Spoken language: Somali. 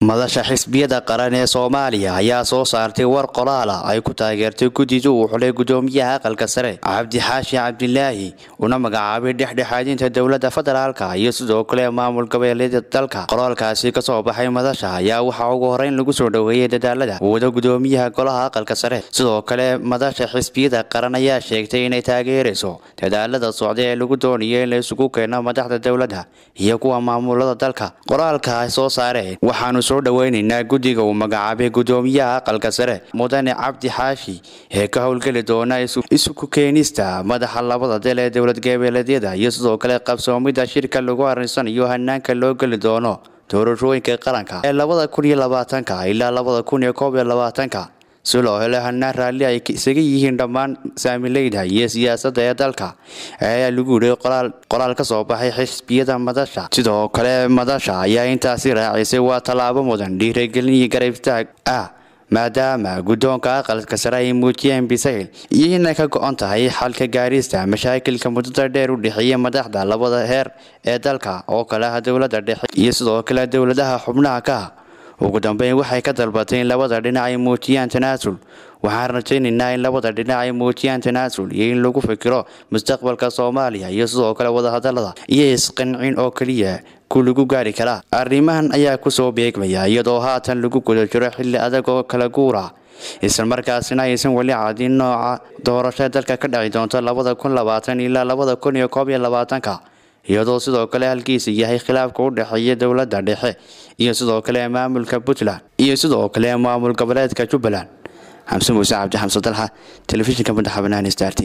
madasha xisbiyada qaran ee soomaaliya ayaa soo saartay war qoraala ay ku taageertay guddida uu xulay gudoomiyaha aqalka sare cabdi xaashi cabdilaahi una magacaabay dhexdhexaadinta dowlada federaalka iyo sidoo kale maamul goboleeda dalka qoraalkaasi kasoo baxay madasha ayaa waxaa ugu horeyn lagu soo dhoweeyay dadaalada uu wada gudoomiyaha golaha aqalka sare sidoo kale madasha xisbiyada qaran ayaa sheegtay inay taageerayso dadaalada socda ee lagu doonayo in la isugu keeno madaxda dowladda iyo kuwa maamulada dalka qoraalka ay soo saareen waxaanu soo dhoweynaynaa guddiga uu magacaabay gudoomiyaha aqalka sare mudane cabdi xaashi ee ka howlgeli doona isuku keenista madaxa labada del ee dowlad goboleedyada iyo sidoo kale qabsoomida shirka lagu arinsanayo hanaanka loo geli doono doorashooyinka qaranka ee labada kun iyo labaatanka ilaa labada kun iyo koob iyo labaatanka si loo helo hanaan raalli ay isaga yihiin dhammaan saamileyda iyo siyaasadda ee dalka ayaa lagu yidhi qoraal ka soo baxay xisbiyada madasha sidoo kale madasha ayaa intaasi raacisay waa tallaabo mudan dhiiragelin iyo garabtaag ah maadaama guddoonka aqalka sare ay muujiyeen bisayl iyo inay ka go-on tahay xalka gaarista mashaakilka muddada dheer u dhexeeya madaxda labada heer ee dalka oo kale ah dowladda dhexe iyo sidoo kale dowladaha xubnaha ka ah ugu dambeyn waxay ka dalbatay in labada dhinac ay muujiyaan tanaasul waxaan rajaynaynaa in labada dhinac ay muujiyaan tanaasul iyo in lagu fikiro mustaqbalka soomaaliya iyo sidoo kale wadahadalada iyo isqancin oo keliya ku lagu gaari karaa arrimahan ayaa kusoo beegmaya iyadoo haatan lagu guda jiro xilli adag oo kala guura islamarkaasina aysan weli cadin nooca doorasho dalka ka dhaci doonto labada kun labaatan ilaa labada kun iyo koob iyo labaatanka iyadoo sidoo kale halkiisa yahay khilaafka u dhexeeya dowladda dhexe iyo sidoo kale maamulka puntland iyo sidoo kale maamul goboleedka jubbaland xamse muuse cabdi xamse dalxa telefishinka madaxa banaani start